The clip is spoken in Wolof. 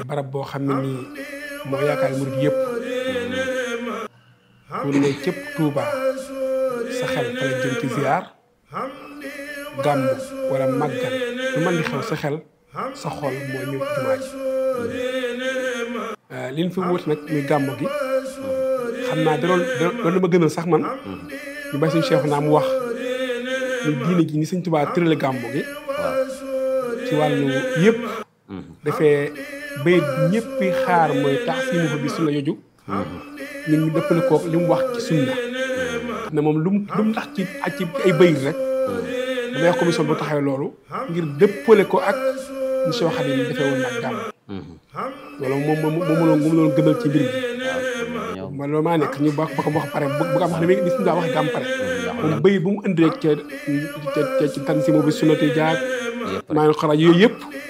barab boo xam ne nii moo yaakaar murid yëpp bu ne cëpp Touba sa xel fa la jëm ci ziar gàmm wala màggal lu mën di xew sa xel sa xol moo ñëw ci jumaa ji li ñu fi wut nag muy gàmm gi xam naa da doon da doon ma gënal sax man ñu bàyyi suñu cheikh naa mu wax ñu diine gi ni suñ Touba tërale gàmm gi ci wàllu yëpp dafee bayit ñëpp xaar mooy tax si mu fa bi sunna yoju ñun ñu dëppale kook li mu wax ci sunna ne moom lu mu lu mu tax ci ak ci ay bayit rek damay wax commission bu taxawee loolu ngir dëppale ko ak ñu Cheikh Khadim yi defee woon nag gàmm loolu moom moom moom la moom la gënal ci mbir bi ma loolu maa nekk ñu ba ba ko wax pare bu ko wax ne ni suñu daa wax gàmm pare moom bayit bu mu indi rek ca ca ca ci tan si mu bi sunnati jaag maa ngi xalaat yooyu yëpp